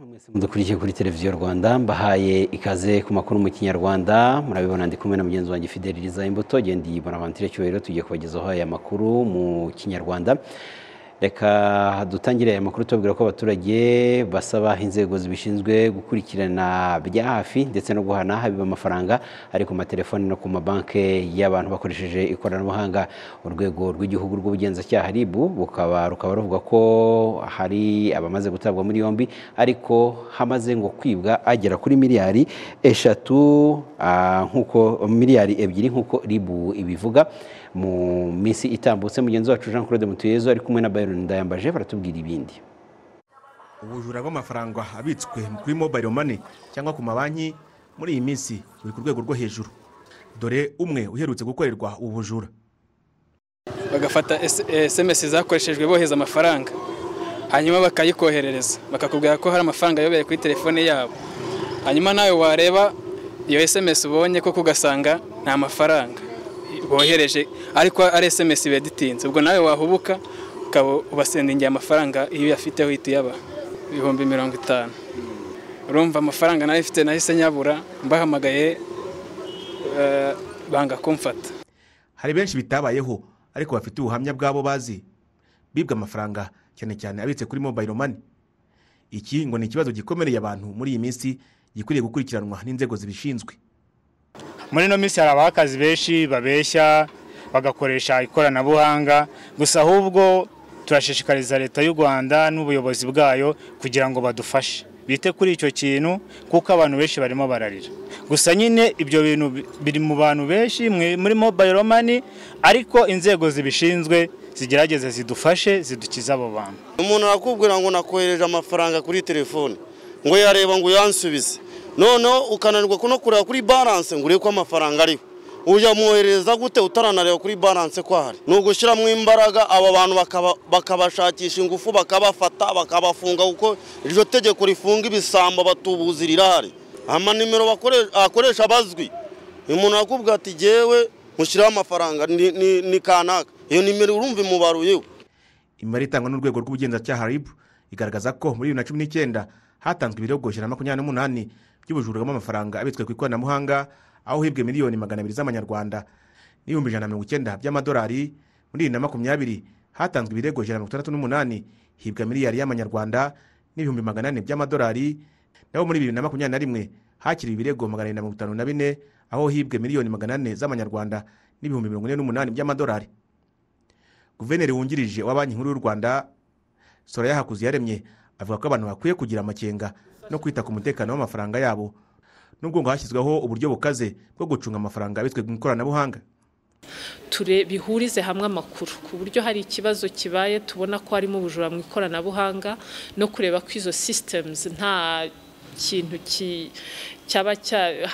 mwese mudukurikiye kuri televiziyo rwanda mbahaye ikaze ku makuru mu kinyarwanda murabibona ndi kumwe na mugenzi wanjye fideliza imbuto gendi bonavantire cyubahiro tugiye kubagezaho aya makuru mu kinyarwanda reka dutangire aya makuru tubabwira ko abaturage basaba inzego zibishinzwe gukurikirana bya hafi ndetse no guhana habiba amafaranga ari ku matelefoni no ku mabanki y'abantu bakoresheje ikoranabuhanga urwego rw'igihugu rw'ubugenzacyaha RIB bukaba rukaba ruvuga ko hari abamaze gutabwa muri yombi ariko hamaze ngo kwibwa agera kuri miliyari eshatu nk'uko miliyari ebyiri nk'uko RIB ibivuga mu minsi itambutse mugenzi wacu Jean Claude Mutuyezo ari kumwe na Byron Ndayambaje baratubwira ibindi ubujura bw'amafaranga abitswe kuri mobile money cyangwa ku mabanki muri iyi minsi buri ku rwego rwo hejuru dore umwe uherutse gukorerwa ubu bujura bagafata esemesi zakoreshejwe bohereza amafaranga hanyuma bakayikoherereza bakakubwira ko hari amafaranga ayobeye kuri telefone yabo hanyuma nawe wareba iyo esemesi ubonye koko ugasanga nta mafaranga bohereje ariko ari esemesi beditinze ubwo nawe wahubuka ukaba ubasendingiye amafaranga iyo uyafiteho uhita uyaba ibihumbi mirongo itanu urumva amafaranga nayo ifite nahise nyabura mbahamagaye banga kumfata hari benshi bitabayeho ariko bafite ubuhamya bw'abo bazi bibwa amafaranga cyane cyane abitse kuri mobile money iki ngo ni ikibazo gikomereye abantu muri iyi minsi gikwiriye gukurikiranwa n'inzego zibishinzwe muri ino minsi hari abakazi benshi babeshya bagakoresha ikoranabuhanga gusa ahubwo turashishikariza leta y'u rwanda n'ubuyobozi bwayo kugira ngo badufashe bite kuri icyo kintu kuko abantu benshi barimo bararira gusa nyine ibyo bintu biri mu bantu benshi muri mobile mani ariko inzego zibishinzwe zigerageze zidufashe zidukize abo bantu umuntu arakubwira ngo nakohereje amafaranga kuri telefone ngo yareba ngo uyansubize noneho ukananirwa no kureba kuri baranse ngo urebe ko amafaranga ariho uyamwohereza gute utaranareba kuri baranse ko ahari ni ugushyiramo imbaraga aba bantu bakabashakisha ingufu bakabafata bakabafunga kuko iryo tegeko rifunga ibisambo batubuzi rirahari amanimero akoresha bazwi umuntu arakubwira ati ngewe mushyiraho amafaranga ni kanaka iyo nimero urumva imubaruyeho imibare itangwa n'urwego rw'ubugenzacyaha RIB igaragaza ko muri bibiri na cumi n'icyenda hatanzwe ibirego ijana na makumyabiri n'umunani by'ubujura bw'amafaranga abitswe ku ikoranabuhanga aho hibwe miliyoni magana abiri z'amanyarwanda n'ibihumbi ijana na mirongo icyenda by'amadolari muri bibiri na makumyabiri hatanzwe ibirego ijana na mirongo itandatu n'umunani hibwa miliyari y'amanyarwanda n'ibihumbi magana ane by'amadolari naho muri bibiri na makumyabiri na rimwe hakiriwe ibirego magana abiri na mirongo itanu na bine aho hibwe miliyoni magana ane z'amanyarwanda n'ibihumbi mirongo ine n'umunani by'amadolari guverineri wungirije wa banki nkuru y'u rwanda soraya hakuziyaremye avuga ko abantu bakwiye kugira amakenga no kwita ku mutekano w'amafaranga yabo nubwo ngo hashyizweho uburyo bukaze bwo gucunga amafaranga abitswe mu ikoranabuhanga bihurize hamwe amakuru ku buryo hari ikibazo kibaye tubona ko harimo ubujura mu ikoranabuhanga no kureba ko izo sisitemuzi nta kintu cyaba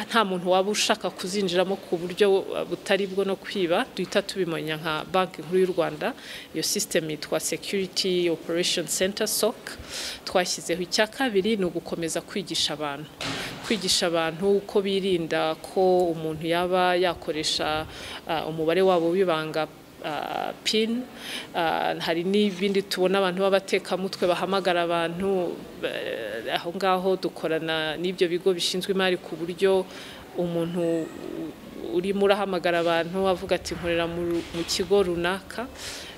nta muntu waba ushaka kuzinjiramo ku buryo butari bwo no kwiba duhita tubimenya nka banki nkuru y'u rwanda iyo sisitemu yitwa security operation center soc twashyizeho icya kabiri ni ugukomeza kwigisha abantu kwigisha abantu uko birinda ko umuntu yaba yakoresha umubare wabo w'ibanga pin hari n'ibindi tubona abantu b'abatekamutwe bahamagara abantu aho ngaho dukorana n'ibyo bigo bishinzwe imari ku buryo umuntu urimo urahamagara abantu avuga ati nkorera mu kigo runaka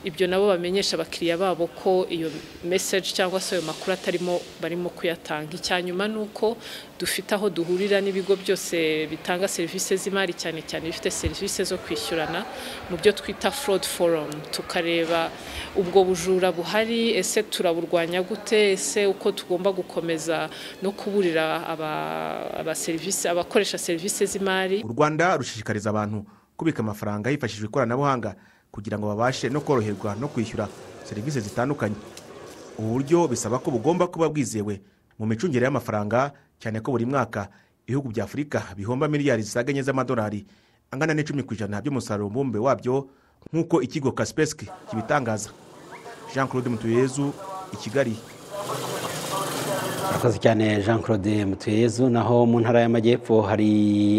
ibyo nabo bamenyesha abakiriya babo ko iyo meseje cyangwa se ayo makuru atarimo barimo kuyatanga icya nyuma ni uko dufite aho duhurira n'ibigo byose bitanga serivisi z'imari cyane cyane bifite serivisi zo kwishyurana mu byo twita forodi forumu tukareba ubwo bujura buhari ese turaburwanya gute ese uko tugomba gukomeza no kuburira abakoresha serivisi z'imari u rwanda rushishikariza abantu kubika amafaranga hifashishijwe ikoranabuhanga kugira ngo babashe no koroherwa no kwishyura serivisi zitandukanye ubu buryo bisaba ko bugomba kuba bwizewe mu micungire y'amafaranga cyane ko buri mwaka ibihugu bya afurika bihomba miliyari zisaga enye z'amadolari angana n'icumi ku ijana by'umusaruro mbumbe wabyo nk'uko ikigo kasipesike kibitangaza jean claude mutuyezu i kigali murakoze cyane jean claude mutuyezu naho mu ntara y'amajyepfo hari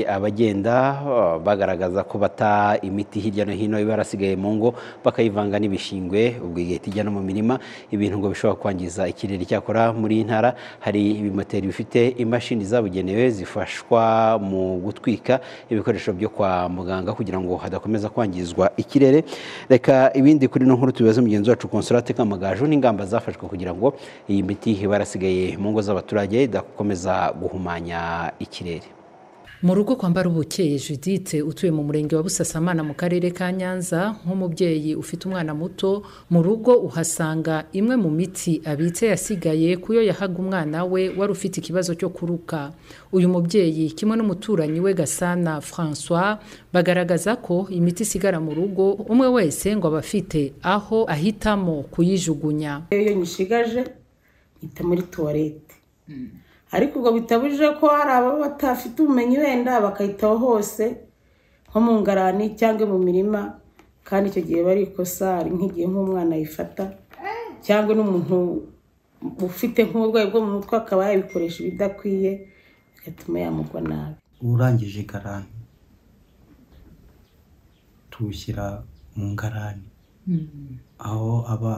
abagenda uh, bagaragaza ko bata imiti hirya no hino iba yarasigaye mu ngo bakayivanga n'ibishingwe ubwo igahita ijya no mu mirima ibintu ngo bishobora kwangiza ikirere cyakora muri iyi ntara hari ibimoteri bifite imashini zabugenewe zifashwa mu gutwika ibikoresho byo kwa muganga kugira ngo hadakomeza kwangizwa ikirere reka ibindi kuri no nkuru tubibaze mugenzi wacu konsolate kamagaju n'ingamba zafashwe kugira ngo iyi miti iba yarasigaye mu ngo z'abaturage idakomeza guhumanya ikirere mu rugo kwambara ubukeye judithe utuye mu murenge wa busasamana mu karere ka nyanza nk'umubyeyi ufite umwana muto mu rugo uhasanga imwe mu miti abitse yasigaye ku yo yahaga umwana we wari ufite ikibazo cyo kuruka uyu mubyeyi kimwe n'umuturanyi we gasana francois bagaragaza ko imiti isigara mu rugo umwe wese ngo aba afite aho ahitamo kuyijugunya iyo nyishigaje mpita muri tuwarete ariko ubwo bitabujije ko hari ababa batafite ubumenyi wenda bakayitaho hose nko mu ngarani cyangwa mu mirima kandi icyo gihe bari ikosa hari nk'igihe nk'umwana ayifata cyangwa n'umuntu ufite nk'uburwayi bwo mu mutwe akaba yabikoresha ibidakwiye bigatuma yamugwa nabi urangije igarani tuwushyira mu ngarani aho aba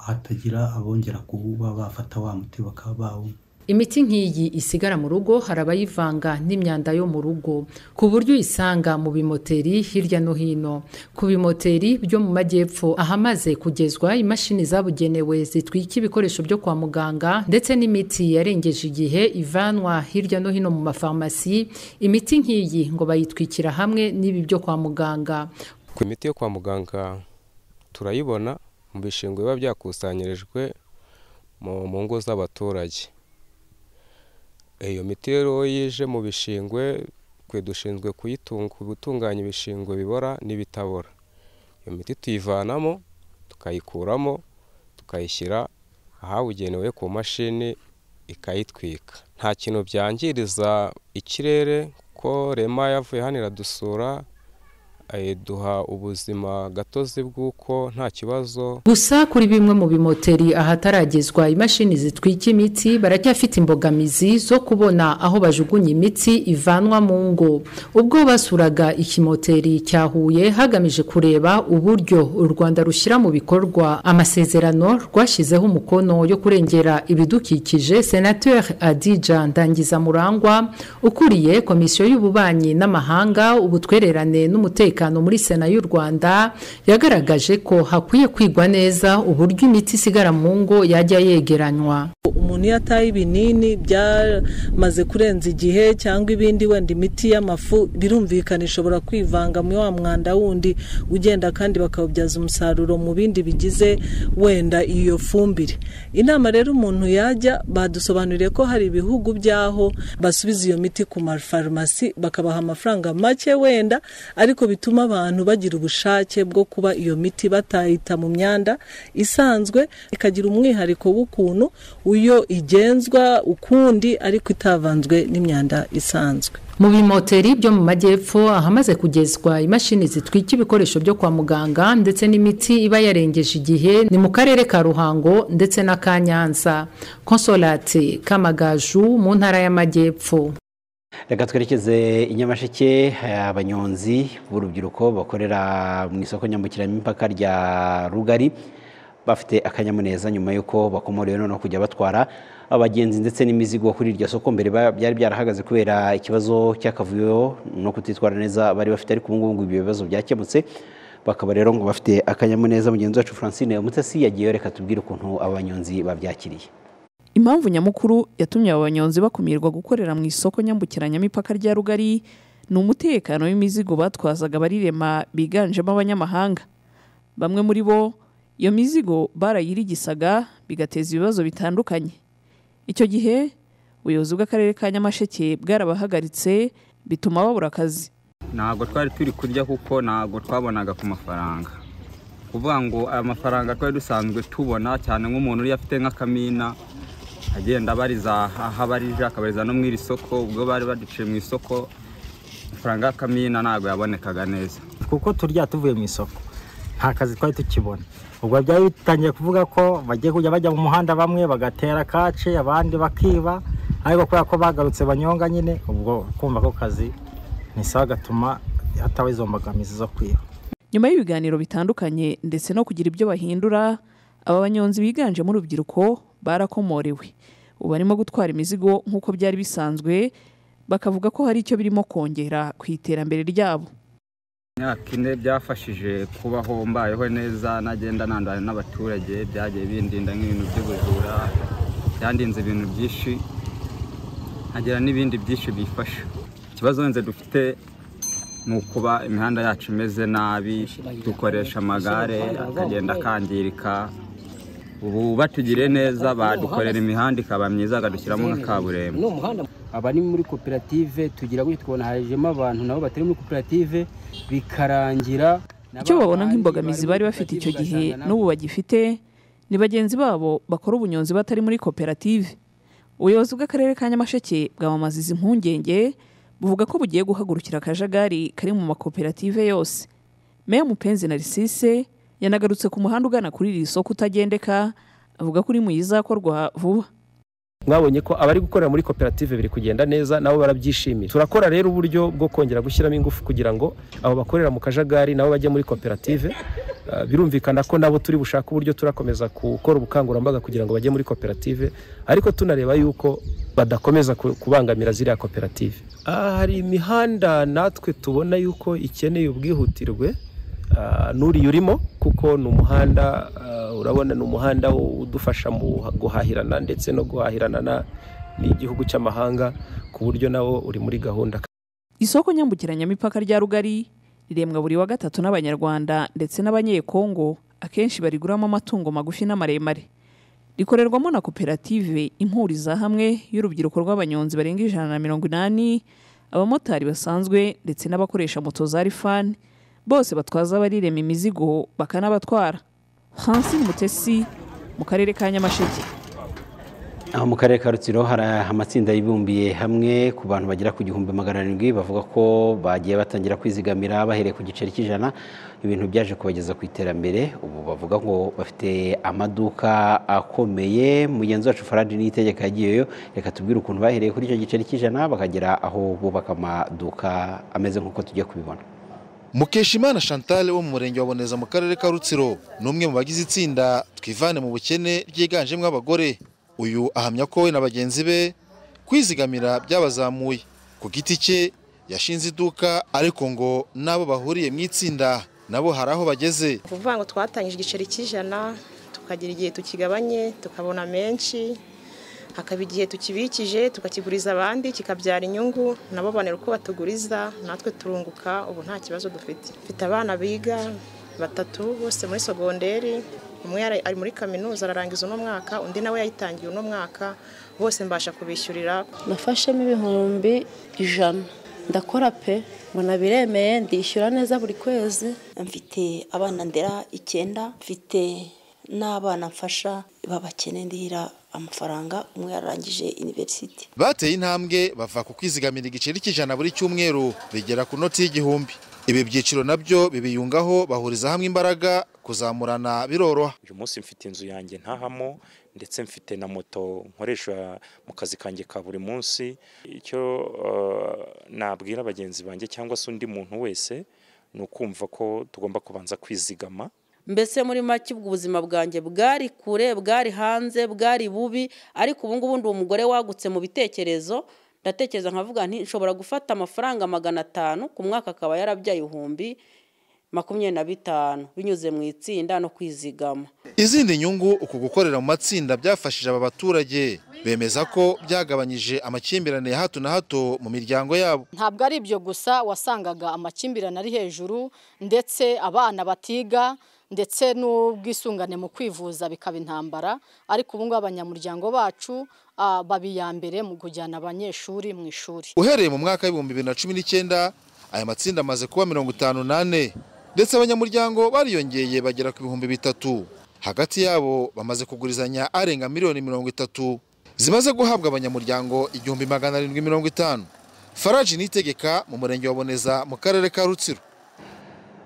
hatagira abongera kuwuba bafata wa muti bakaba bawunywa imiti nk'iyi isigara mu rugo hari abayivanga n'imyanda yo mu rugo ku buryo uyisanga mu bimoteri hirya no hino ku bimoteri byo mu majyepfo ahamaze kugezwa imashini zabugenewe zitwika ibikoresho byo kwa muganga ndetse n'imiti yarengeje igihe ivanwa hirya no hino mu mafarumasi imiti nk'iyi ngo bayitwikira hamwe n'ibi byo kwa muganga ku imiti yo kwa muganga turayibona mu bishingwe biba byakusanyirijwe mu ngo z'abaturage iyo miti rero yije mu bishingwe twe dushinzwe gutunganya ibishingwe bibora n'ibitabora iyo miti tuyivanamo tukayikuramo tukayishyira ahabugenewe ku mashini ikayitwika nta kintu byangiriza ikirere kuko rema yavuye hano iradusura duha ubuzima gatozi bw'uko nta kibazo gusa kuri bimwe mu bimoteri ahataragezwa imashini zitwika imiti baracyafite imbogamizi zo kubona aho bajugunya imiti ivanwa mu ngo ubwo basuraga ikimoteri cya huye hagamije kureba uburyo u rwanda rushyira mu bikorwa amasezerano rwashyizeho umukono yo kurengera ibidukikije senateri adija ndangiza murangwa ukuriye komisiyo y'ububanyi n'amahanga ubutwererane n'umutekano muri sena y'u rwanda yagaragaje ko hakwiye kwigwa neza uburyo imiti isigara mu ngo yajya yegeranywa umuntu iyo ataye ibinini byamaze kurenza igihe cyangwa ibindi wenda imiti y'amafu birumvikana ishobora kwivanga muri wa mwanda wundi ugenda kandi bakawubyaza umusaruro mu bindi bigize wenda iyo fumbire inama rero umuntu yajya badusobanuriye ko hari ibihugu by'aho basubiza iyo miti ku mafarumasi bakabaha amafaranga make wenda ariko bituma abantu bagira ubushake bwo kuba iyo miti batayita mu myanda isanzwe ikagira umwihariko w'ukuntu uyo igenzwa ukundi ariko itavanzwe n'imyanda isanzwe mu bimoteri byo mu majyepfo ahamaze kugezwa imashini zitwika ibikoresho byo kwa muganga ndetse n'imiti iba yarengeje igihe ni mu karere ka ruhango ndetse na ka nyanza konsolate kamagaju mu ntara y'amajyepfo reka twerekeze i nyamasheke abanyonzi b'urubyiruko bakorera mu isoko nyambukiranyamipaka rya rugari bafite akanyamuneza nyuma y'uko bakomorewe noneho kujya batwara abagenzi ndetse n'imizigo kuri iryo soko mbere byari byarahagaze kubera ikibazo cy'akavuyo no kutitwara neza bari bafite ariko ubu ngubu ibyo bibazo byakemutse bakaba rero ngo bafite akanyamuneza mugenzi wacu francine umutasi yagiyeyo reka tubwire ukuntu abanyonzi babyakiriye impamvu nyamukuru yatumye aba banyonzi bakumirwa gukorera mu isoko nyambukiranyamipaka rya rugari ni umutekano w'imizigo batwazaga barirema biganjemo abanyamahanga bamwe muri bo iyo mizigo barayirigisaga bigateza ibibazo bitandukanye icyo gihe ubuyobozi bw'akarere ka nyamasheke bwarabahagaritse bituma babura akazi ntabwo twari turi kurya kuko ntabwo twabonaga ku mafaranga kuvuga ngo aya mafaranga twari dusanzwe tubona cyane nk'umuntu uriya afite nk'akamina agenda abariza aho abarije akabariza no mu iri soko ubwo bari baduciye mu isoko amafaranga y'akamina ntabwo yabonekaga neza kuko turya tuvuye mu isoko nta kazi twari tukibona ubwo byari bitangiye kuvuga ko bagiye kujya bajya mu muhanda bamwe bagatera kaci abandi bakiba ariko kubera ko bagarutse banyonga nyine ubwo kumva ko kazi ni sawa gatuma hatabaho izo mbogamizi zo kwiba nyuma y'ibiganiro bitandukanye ndetse no kugira ibyo bahindura aba banyonzi biganjemo urubyiruko barakomorewe ubu barimo gutwara imizigo nk'uko byari bisanzwe bakavuga ko hari icyo birimo kongera ku iterambere ryabo imyaka ine byafashije kubaho mbayeho neza nagenda nandana n'abaturage byagiye bindinda nk'ibintu by'ubujura byandinze ibintu byinshi nkagira n'ibindi byinshi bifasha ikibazo nze dufite ni ukuba imihanda yacu imeze nabi dukoresha amagare akagenda akangirika ubu batugiriye neza badukorera imihanda ikaba myiza bakadushyiramo na kaburimbo abari muri koperative tugira gutya twabona hajemo abantu nabo batari muri koperative bikarangira icyo babona nk'imbogamizi bari bafite icyo gihe n'ubu bagifite ni bagenzi babo bakora ubunyonzi batari muri koperative ubuyobozi bw'akarere ka nyamasheke bwamamaza izi mpungenge buvuga ko bugiye guhagurukira akajagari kari mu makoperative yose meya mupenzi na risise yanagarutse ku muhanda ugana kuri iri soko utagendeka avuga ko uri mu yizakorwa vuba mwabonye ko abari gukorera muri koperative biri kugenda neza nabo barabyishimira turakora rero uburyo bwo kongera gushyiramo ingufu kugira ngo abo bakorera mu kajagari nabo bajye muri koperative Uh, birumvikana ko nabo turi bushake uburyo turakomeza gukora ubukangurambaga kugira ngo bajye muri koperative ariko tunareba yuko badakomeza ku- kubangamira ziriya koperative Ah, hari imihanda natwe tubona yuko ikeneye ubwihutirwe ah, n'uriya urimo kuko ni umuhanda ah, urabona ni umuhanda udufasha mu guhahirana ndetse no guhahirana na- n'igihugu cy'amahanga ku buryo nawo uri muri gahunda isoko nyambukiranyamipaka rya rugari riremwa buri wa gatatu n'abanyarwanda ndetse n'abanyekongo akenshi bariguramo amatungo magufi n'amaremare rikorerwamo na koperative impuriza hamwe y'urubyiruko rw'abanyonzi barenga ijana na mirongo inani abamotari basanzwe ndetse n'abakoresha moto za rifani bose batwaza abarirema imizigo bakanabatwara hansi mutesi mu karere ka nyamasheke aho mu karere ka rutsiro hari amatsinda yibumbiye hamwe ku bantu bagera ku gihumbi magana arindwi bavuga ko bagiye batangira kwizigamira bahereye ku giceri cy'ijana ibintu byaje kubageza ku iterambere ubu bavuga ngo bafite amaduka akomeye mugenzi wacu faradi n'itegeko yagiyeyo reka tubwire ukuntu bahereye kuri icyo giceri cy'ijana bakagera aho bubaka amaduka ameze nk'uko tujya kubibona mukeshimana chantal wo mu murenge wa boneza mu karere ka rutsiro ni umwe mu bagize itsinda twivane mu bukene ryiganjemo abagore uyu ahamya ko we na bagenzi be kwizigamira byabazamuye ku giti cye yashinze iduka ariko ngo n'abo bahuriye mu itsinda nabo hari aho bageze kuvuga ngo twatangije igiceri cy'ijana tukagira igihe tukigabanye tukabona menshi hakaba igihe tukibikije tukakiguriza abandi kikabyara inyungu nabo babonera uko batuguriza natwe turunguka ubu nta kibazo dufite mfite abana biga batatu bose muri sogonderi umwe yari- ari muri kaminuza ararangiza uno mwaka undi nawe yayitangiye uno mwaka bose mbasha kubishyurira nafashemo ibihumbi ijana ndakora pe ngo nabiremeye ndishyura neza buri kwezi mfite abana ndera icyenda mfite n'abana mfasha babakene ndihira amafaranga umwe yararangije iniverisiti bateye intambwe bava ku kwizigamira igiceri cy'ijana buri cyumweru bigera ku noti y'igihumbi ibi byiciro nabyo bibiyungaho bahuriza hamwe imbaraga kuzamurana biroroha uyu munsi mfite inzu yanjye ntahamo ndetse mfite na moto nkoresha mu kazi kanjye ka buri munsi icyo eh, nabwira bagenzi banjye cyangwa se undi muntu wese ni ukumva ko tugomba kubanza kwizigama mbese muri make ubwo ubuzima bwanjye bwari kure bwari hanze bwari bubi ariko ubu ngubu ndi umugore wagutse mu bitekerezo ndatekereza nkavuga nti nshobora gufata amafaranga magana atanu ku mwaka akaba yarabyaye ibihumbi makumyabiri na bitanu binyuze mu itsinda no kwizigama izindi nyungu uku gukorera mu matsinda byafashije aba baturage bemeza ko byagabanyije amakimbirane ya hato na hato mu miryango yabo ntabwo ari ibyo gusa wasangaga amakimbirane ari hejuru ndetse abana batiga ndetse n'ubwisungane mu kwivuza bikaba intambara ariko ubu ngubu abanyamuryango bacu ah, baba iya mbere mu kujyana abanyeshuri mu ishuri uhereye mu mwaka w'ibihumbi bibiri na cumi n'icyenda aya matsinda amaze kuba mirongo itanu n'ane ndetse abanyamuryango bariyongeye bagera ku bihumbi bitatu hagati yabo bamaze kugurizanya arenga miliyoni mirongo itatu zimaze guhabwa abanyamuryango igihumbi magana arindwi mirongo itanu faraji nitegeka mu murenge wa boneza mu karere ka rutsiro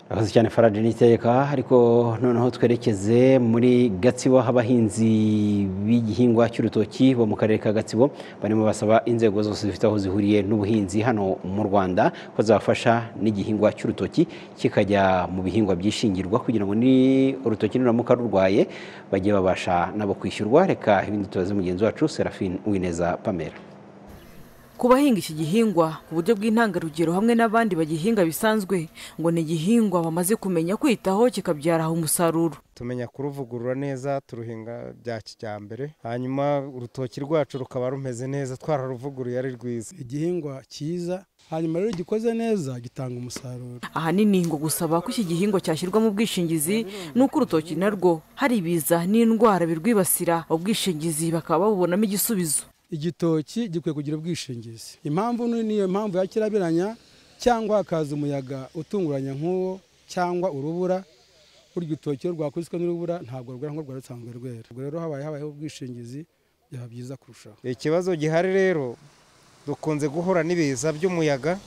abazi cyane farage n'iteka ariko noneho twerekeze muri gatsibo aho abahinzi b'igihingwa cy'urutoki bo mu karere ka gatsibo barimo basaba inzego zose zifite aho zihuriye n'ubuhinzi hano mu rwanda ko zabafasha n'igihingwa cy'urutoki kikajya mu bihingwa byishingirwa kugira ngo ni urutoki nuramuka rurwaye bajye babasha nabo kwishyurwa reka ibindi tubaze mugenzi wacu serafine uwineza pamela ku bahinga iki gihingwa ku buryo bw'intangarugero hamwe n'abandi bagihinga bisanzwe ngo ni igihingwa bamaze kumenya kwitaho kikabyara umusaruro tumenya kuruvugurura neza turuhinga bya kijyambere hanyuma urutoki rwacu rukaba rumeze neza twararuvuguruye ari rwiza igihingwa cyiza hanyuma rero gikoze neza gitanga umusaruro ahanini ngo gusaba ko iki gihingwa cyashyirwa mu bwishingizi ni uko urutoki narwo hari ibiza n'indwara birwibasira ubwishingizi bakaba babubonamo igisubizo igitoki gikwiye kugira ubwishingizi impamvu niyo mpamvu yakirabiranya cyangwa hakaza umuyaga utunguranya nk'uwo cyangwa urubura burya urutoki iyo rwakubiswe n'urubura ntabwo rwera nk'urwo rusanzwe rwera ubwo rero habaye habayeho ubwishingizi byaba byiza kurushaho ikibazo gihari rero dukunze guhura n'ibiza by'umuyaga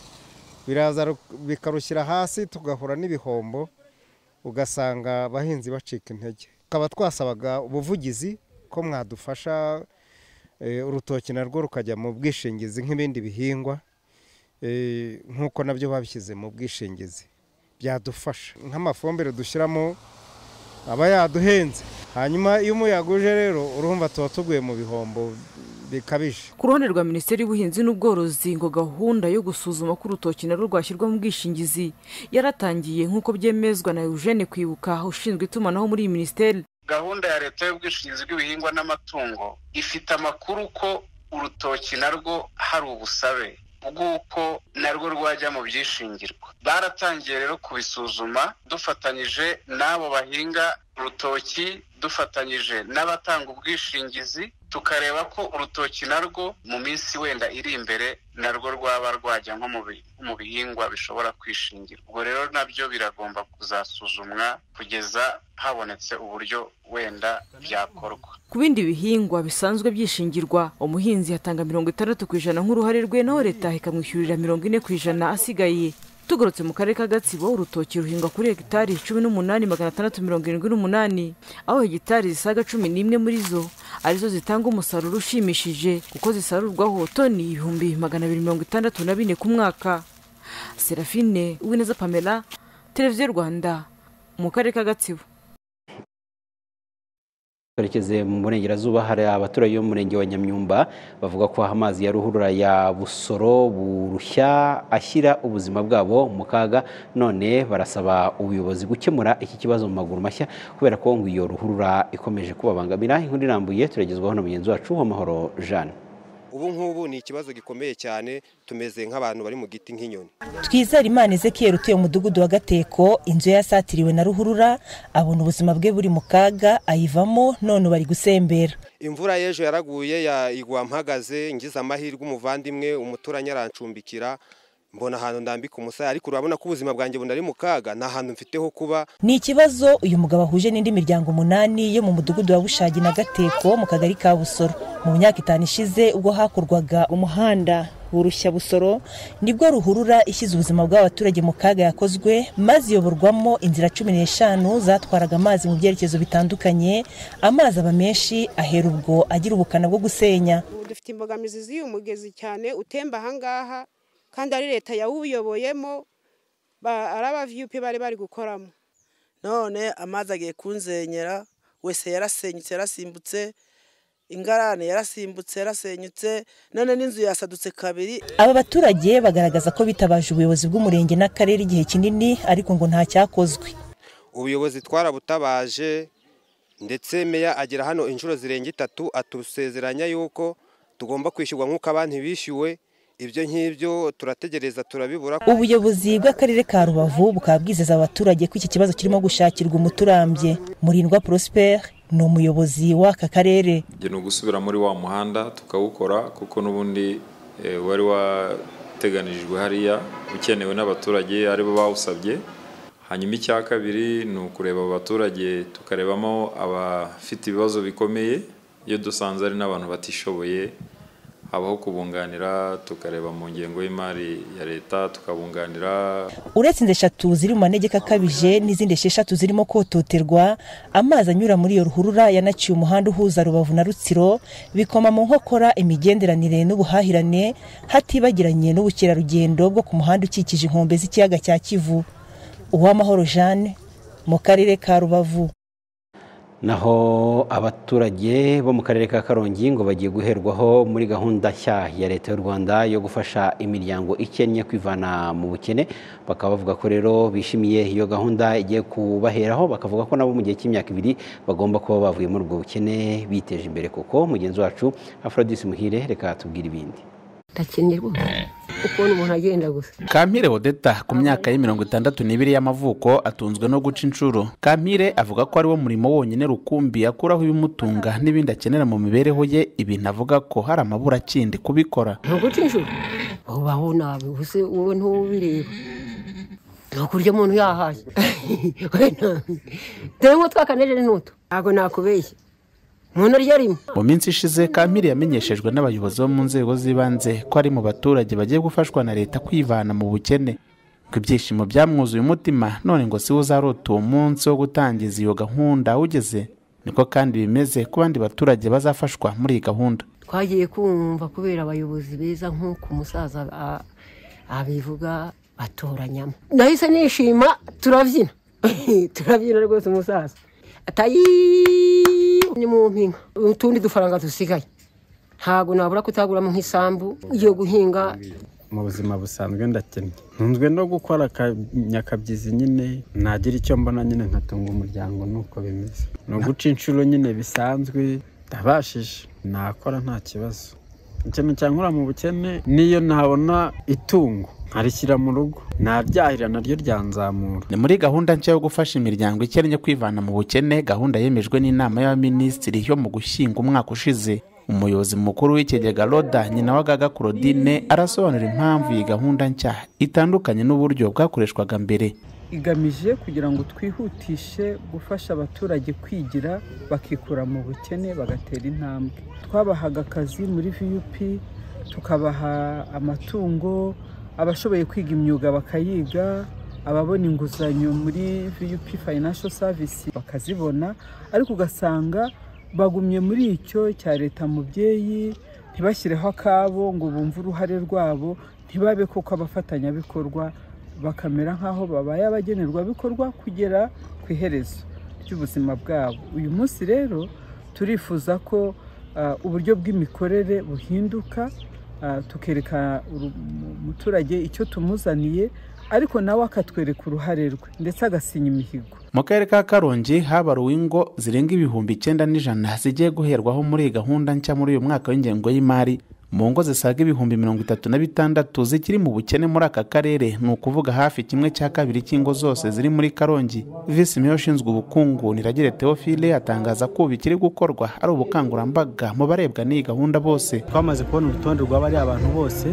biraza bikarushyira hasi tugahura n'ibihombo ugasanga abahinzi bacika intege tukaba twasabaga ubuvugizi ko mwadufasha urutoki narwo rukajya mu bwishingizi nk'ibindi bihingwa nk'uko nabyo babishyize mu bwishingizi byadufasha nk'amafumbire dushyiramo aba yaduhenze hanyuma iyo umuyaga uje rero urumva tuba tuguye mu bihombo bikabije ku ruhande rwa minisiteri y'ubuhinzi n'ubworozi ngo gahunda yo gusuzuma ko urutoki narwo rwashyirwa mu bwishingizi yaratangiye nk'uko byemezwa na eugene kwibuka ushinzwe itumanaho muri iyi minisiteri gahunda ya leta y'ubwishingizi bw'ibihingwa n'amatungo ifite amakuru ko urutoki narwo hari ubusabe bw'uko narwo rwajya mu byishingirwa baratangiye rero kubisuzuma dufatanyije n'abo bahinga urutoki dufatanyije n'abatanga ubwishingizi tukareba ko urutoki narwo mu minsi wenda iri imbere narwo rwaba rwajya nko mu bihingwa bishobora kwishingirwa ubwo rero nabyo biragomba kuzasuzumwa kugeza habonetse uburyo wenda byakorwa ku bindi bihingwa bisanzwe byishingirwa umuhinzi yatanga mirongo itandatu ku ijana nk'uruhare rwe naho leta ikamwishyurira mirongo ine ku ijana asigaye tugarutse mu karere ka gatsibo urutoki ruhingwa kuri hegitari cumi n'umunani magana atandatu mirongo irindwi n'umunani aho hegitari zisaga cumi n'imwe muri zo arizo zitanga umusaruro ushimishije kuko zisarurwaho toni ibihumbi magana abiri mirongo itandatu na bine ku mwaka serafine uwineza pamela televiziyo rwanda mu karere ka gatsibo twerekeze mu burengerazuba hari abaturage bo mu murenge wa nyamyumba bavuga ko amazi ya ruhurura ya busoro burushya ashyira ubuzima bwabo mu kaga none barasaba ubuyobozi gukemura iki kibazo mu maguru mashya kubera ko ngo iyo ruhurura ikomeje kubabangamira inkuru irambuye turagezwaho na mugenzi wacu w'amahoro jeanne ubu ngubu ni ikibazo gikomeye cyane tumeze nk'abantu bari mu giti nk'inyoni twizere imana ezekiyeri utuye umudugudu wa gateko inzu yasatiriwe na ruhurura abona ubuzima bwe buri mu kaga ayivamo none bari gusembera imvura y'ejo yaraguye igwa mpagaze ngize amahirwe umuvandimwe umuturanyi arancumbikira mbona ahantu ndambika umusaya ariko urabona ko ubuzima bwanjye bunda ari mu kaga nta hantu mfiteho kuba ni ikibazo uyu mugabo ahuje n'indi miryango umunani yo mu mudugudu wa bushagi na gateko mu kagari ka busoro mu myaka itanu ishize ubwo hakorwaga umuhanda burushya busoro nibwo ruhurura ishyize ubuzima bw'abaturage mu kaga yakozwe maze iyoborwamo inzira cumi n'eshanu zatwaraga amazi mu byerekezo bitandukanye amazi aba menshi ahera ubwo agira ubukana bwo gusenya dufite imbogamizi z'uyu mugezi cyane utemba ahangaha kandi ari leta yawuyoboyemo ari aba viyupi bari bari gukoramo none amazi agiye kunzenyera wese yarasenyutse yarasimbutse ingarane yarasimbutse yarasenyutse none n'inzu yasadutse kabiri aba baturage bagaragaza ko bitabaje ubuyobozi bw'umurenge n'akarere igihe kinini ariko ngo nta cyakozwe ubuyobozi twarabutabaje ndetse meya agera hano inshuro zirenga itatu atusezeranya yuko tugomba kwishyurwa nk'uko abandi bishyuwe ibyo ngibyo turategereza turabibura ubuyobozi bw'akarere ka rubavu bukaba bwizeza abaturage ko iki kibazo kirimo gushakirwa umuturambye murindwa prospere ni umuyobozi w'aka karere ni ugusubira muri wa muhanda tukawukora kuko n'ubundi wari wateganijwe hariya ukenewe n'abaturage aribo bawusabye hanyuma icya kabiri ni ukureba abaturage tukarebamo abafite ibibazo bikomeye iyo dusanze ari n'abantu batishoboye habaho kubunganira tukareba mu ngengo y'imari ya leta tukabunganira uretse inzu eshatu ziri mu manegeka akabije n'izindi esheshatu zirimo kototerwa amazi anyura muri iyo ruhurura yanaciye umuhanda uhuza rubavu na rutsiro bikoma mu nkokora imigenderanire n'ubuhahirane hatibagiranye n'ubukerarugendo bwo ku muhanda ukikije inkombe z'ikiyaga cya kivu uwamahoro jeanne mu karere ka rubavu naho abaturage bo mu karere ka karongi ngo bagiye guherwaho muri gahunda nshya ya leta y'u rwanda yo gufasha imiryango ikennye kwivana mu bukene bakaba bavuga ko rero bishimiye iyo gahunda igiye kubaheraho bakavuga ko nabo mu gihe cy'imyaka ibiri bagomba kuba bavuye muri ubwo bukene biteje imbere kuko mugenzi wacu aphrodis muhire reka tubwire ibindi ndakenerwa ukuntu umuntu agenda gusa kampire odeta ku myaka ye mirongo itandatu n'ibiri y'amavuko atunzwe no guca inshuro kampire avuga ko ariwo murimo wonyine rukumbi akuraho ibimutunga n'ibindi akenera mu mibereho ye ibintu avuga ko hari amabura akindi kubikora ni uguca inshuro ubaho nabi gusa wowe ntubireba ni ukurya umuntu yahashye we nabi dore ngo twakanejeje n'utu ntabwo nakubeshye umuntu arya rimwe mu minsi ishize kampiri yamenyeshejwe n'abayobozi bo mu nzego z'ibanze ko ari mu baturage bagiye gufashwa na leta kwivana mu bukene ko ibyishimo byamwuzuye umutima none ngo si we uzarota uwo munsi wo gutangiza iyo gahunda ugeze niko kandi bimeze ku bandi baturage bazafashwa muri iyi gahunda twagiye kumva kubera abayobozi beza nk'uko umusaza a- abivuga batoranyamo nahise nishima turabyina turabyina rwose umusaza atayi ni mu mpinga utundi dufaranga dusigaye ntabwo nabura kutaguramo nk'isambu yo guhinga mu buzima busanzwe ndakennye ntunzwe no gukora akanyakabyizi nyine nagira icyo mbona nyine nkatunga umuryango nuko bimeze ni uguca inshuro nyine bisanzwe ndabashije nakora nta kibazo ikintu cyankura mu bukene niyo ntabona itungo nkarishyira mu rugo naryahira naryo ryanzamura ni muri gahunda nshya yo gufasha imiryango ikennye kwivana mu bukene gahunda yemejwe n'inama y'abaminisitiri yo mu gushyinga umwaka ushize umuyobozi mukuru w'ikigega roda nyina wa gaga claudine arasobanura impamvu iyi gahunda nshya itandukanye n'uburyo bwakoreshwaga mbere igamije kugira ngo twihutishe gufasha abaturage kwigira bakikura mu bukene bagatera intambwe twabahaga akazi muri vup tukabaha amatungo abashoboye kwiga imyuga bakayiga ababona inguzanyo muri vup fayinasho savisi bakazibona ariko ugasanga bagumye muri icyo cya leta mubyeyi ntibashyireho akabo ngo bumve uruhare rwabo ntibabe koko abafatanyabikorwa bakamera nk'aho babaye abagenerwabikorwa kugera ku iherezo ry'ubuzima bwabo uyu munsi rero turifuza ko ah, uburyo bw'imikorere buhinduka ah, tukereka uru- umuturage icyo tumuzaniye ariko nawe akatwereka uruhare rwe ndetse agasinya imihigo mu karere ka karongi habaruwe ingo zirenga ibihumbi icyenda n'ijana zigiye guherwaho muri iyi gahunda nshya muri uyu mwaka w'ingengo y'imari mu ngo zisaga ibihumbi mirongo itatu na bitandatu zikiri mu bukene muri aka karere ni ukuvuga hafi kimwe cya kabiri cy'ingo zose ziri muri karongi visi meya ushinzwe ubukungu niragire teofile atangaza ko ubu ikiri gukorwa ari ubukangurambaga mu barebwa n'iyi gahunda bose twamaze kubona urutonde rw'abariya abantu bose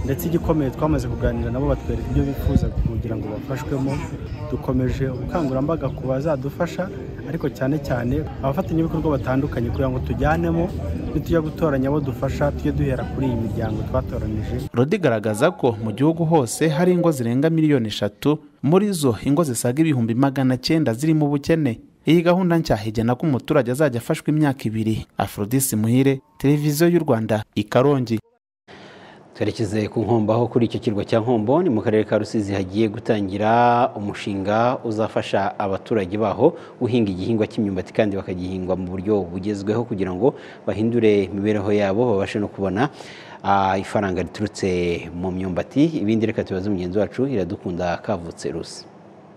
ndetse igikomeye twamaze kuganira nabo batwereka ibyo bifuza kugira ngo bafashwemo dukomeje ubukangurambaga ku bazadufasha ariko cyane cyane abafatanyabikorwa batandukanye kugira ngo tujyanemo nitujya gutoranya abo dufasha tujye duhera kuri iyi miryango twatoranyije rodi igaragaza ko mu gihugu hose hari ingo zirenga miliyoni eshatu muri zo ingo zisaga ibihumbi magana cyenda zirimo ubukene iyi gahunda nshya igena ko umuturage azajya afashwa imyaka ibiri afrodisi muhire televiziyo y'u rwanda i karongi twerekeze ku nkombo aho kuri icyo kirwa cya nkombo ni mu karere ka rusizi hagiye gutangira umushinga uzafasha abaturage baho guhinga igihingwa cy'imyumbati kandi bakagihingwa mu buryo bugezweho kugira ngo bahindure imibereho yabo babashe no kubona ah, ifaranga riturutse mu myumbati ibindi reka tubaze mugenzi wacu iradukunda kavutse rusi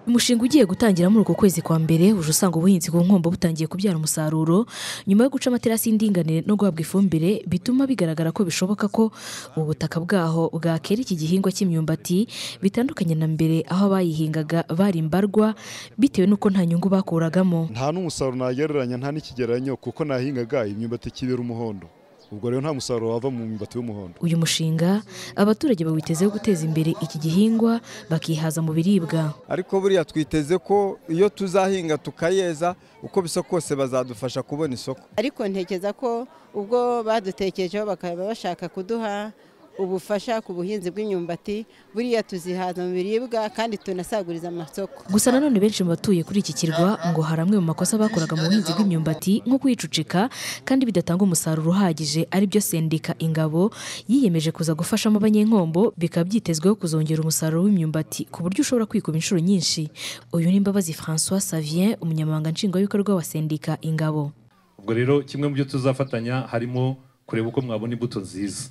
umushinga ugiye gutangira muri uko kwezi kwa mbere uje usanga ubuhinzi ku nkombo butangiye kubyara umusaruro nyuma yo guca amaterasi y'indinganire no guhabwa ifumbire bituma bigaragara ko bishoboka ko ubutaka bwaho bwakera iki gihingwa cy'imyumbati bitandukanye na mbere aho abayihingaga bari imbarwa bitewe n'uko nta nyungu bakuragamo nta n'umusaruro nagereranya nta n'ikigereranyo kuko nahingaga imyumbati kibera umuhondo ubwo rero nta musaruro wava mu myumbati y'umuhondo uyu mushinga abaturage bawitezeho guteza imbere iki gihingwa bakihaza mu biribwa ariko buriya twiteze ko iyo tuzahinga tukayeza uko bisa kose bazadufasha kubona isoko ariko ntekereza ko ubwo badutekerejeho bakaba bashaka kuduha ubufasha ku buhinzi bw'imyumbati buriya tuzihaza mu biribwa kandi tunasaguriza amasoko gusa nanone benshi mu batuye kuri iki kirwa ngo hari amwe mu makosa bakoraga mu buhinzi bw'imyumbati nko kwicucika kandi bidatanga umusaruro uhagije aribyo sendika ingabo yiyemeje kuza gufashamo abanyenkombo bikaba byitezweho kuzongera umusaruro w'imyumbati ku buryo ushobora kwikuba inshuro nyinshi uyu ni Mbabazi François Savien umunyamabanga nshingwabikorwa wa sendika ingabo ubwo rero kimwe mu byo tuzafatanya harimo kureba uko mwabona imbuto nziza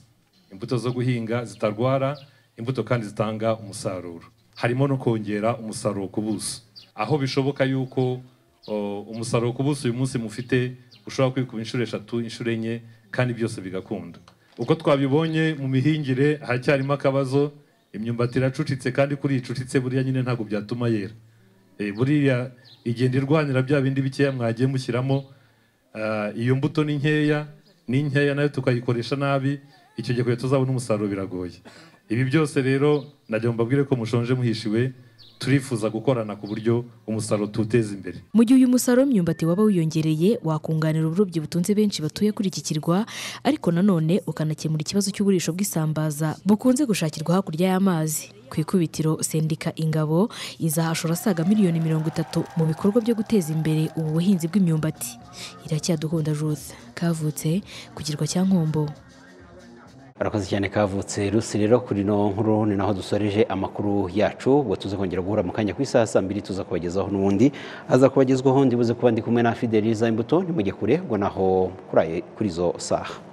imbuto zo guhinga zitarwara imbuto kandi zitanga umusaruro harimo no kongera umusaruro ku buso aho bishoboka yuko o, umusaruro ku buso uyu munsi mufite ushobora kwikuba inshuro eshatu inshuro enye kandi byose bigakunda uko twabibonye mu mihingire haracyarimo akabazo imyumbati iracucitse kandi kuri iyi icucitse buriya nyine ntabwo byatuma yera Eh, buriya igenda irwanira bya bindi bikeya mwagiye mushyiramo Ah, iyo mbuto ni nkeya ni nkeya nayo tukayikoresha nabi icyo gihe kugira tuzabona umusaruro biragoye ibi byose rero najya mbabwire ko mushonje muhishiwe turifuza gukorana ku buryo umusaruro tuwuteza imbere mu gihe uyu musaruro w'imyumbati waba wiyongereye wakunganira uburobyi butunze benshi batuye kuri iki kirwa ariko nanone ukanakemura ikibazo cy'uburisho bw'isambaza bukunze gushakirwa hakurya y'amazi ku ikubitiro sendika ingabo izahashora asaga miliyoni mirongo itatu mu bikorwa byo guteza imbere ubu buhinzi bw'imyumbati iracyaduhunda Ruth kavutse ku kirwa cya nkombo arakoze cyane kavutse rusi rero kuri ino nkuru ni naho dusoreje amakuru yacu ubwo tuza kongera guhura mu kanya ku isaha saa mbiri tuza kubagezaho n'ubundi aza kubagezwaho ndibuze kuba ndi kumwe na fideliza imbuto ntimujye kure ubwo naho kuri izo saha